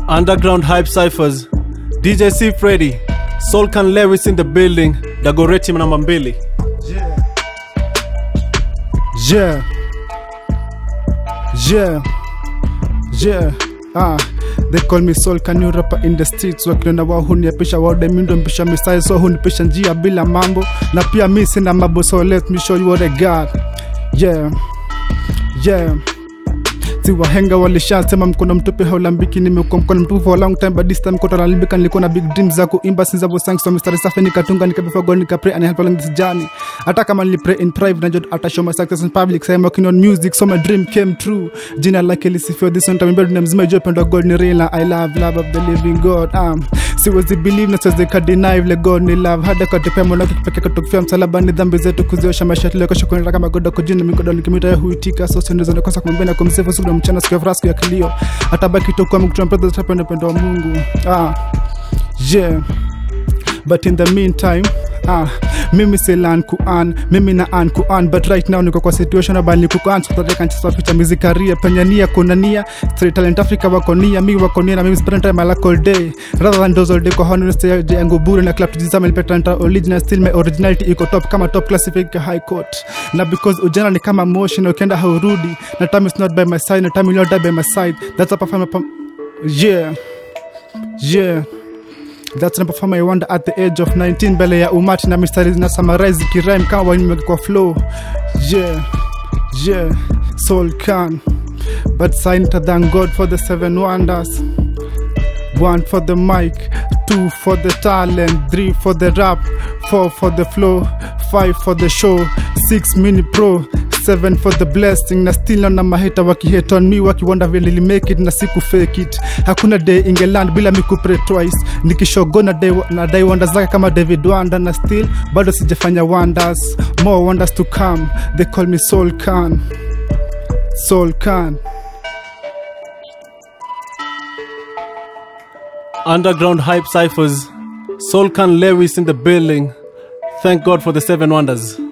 Underground Hype Cyphers, DJ C Freddy, Solkan Lewis in the building, Dagoretti namba mbili. Yeah. Yeah. Yeah. Ah. They call me Soul Can you rapper in the streets wakiona wao huniapisha wao demindo mpisha misai so hunipisha njia bila mambo na pia mi sina mambo so let me show you what I got yeah yeah si wahenga walishasema mkono mtupe haulambiki nimekuwa mkono mtupu for a long time but this time koto nalibika nilikuwa na big dreams za kuimba since abo sang so mistari safi nikatunga nikabefa god nikapray and I help along this journey hata kama nilipray in private najua ata show my success in public so I'm working on music so my dream came true jina lake lisifio this one time dunia mzima ijue pendo god ni real na I love love of the living God um, siwezi believe na siwezi kadeny vile God ni love hada katepea mola wake kipekee kutokufia msalabani dhambi zetu kuziosha maisha tuliyokosha kuenda kama godo kujini mikodo nikimita ya huitika so siwezi nakosa kumwambia na kumsifu siku na mchana siku ya furaha siku ya kilio atabaki tokuwa mkutana mpendo tapenda upendo wa Mungu ah yeah but in the meantime ah, mimi silan kuan mimi na an kuan but right now niko kwa situation abali kuan sotatekanchisaficha mizikaria penye nia kuna nia straight talent africa wako nia mi wako nia na mimi spend time alak all day rather than those all day kwa honest yangu bure na club tujizama ilipeta original still my originality iko top kama top classified high court na because ujana ni kama motion na ukienda haurudi na time is not by my side na time will not die by my side that's a perform yeah yeah That's number four, I wonder at the age of 19 mbele ya umati na mistari na summarize kirime kama wanyimeki kwa flow yeah yeah soul can but sign to thank God for the seven wonders one for the mic two for the talent three for the rap four for the flow five for the show six mini pro seven for the blessing na still naona maheta wakihate on me wakiwanda vile li make it na siku fake it hakuna day ingeland bila mi kupray twice nikishogona day na day wanda zake kama david wanda na still bado sijafanya wonders more wonders to come they call me soul can soul can Underground Hype Cyphers, Solkan Lewis in the building. Thank God for the seven wonders.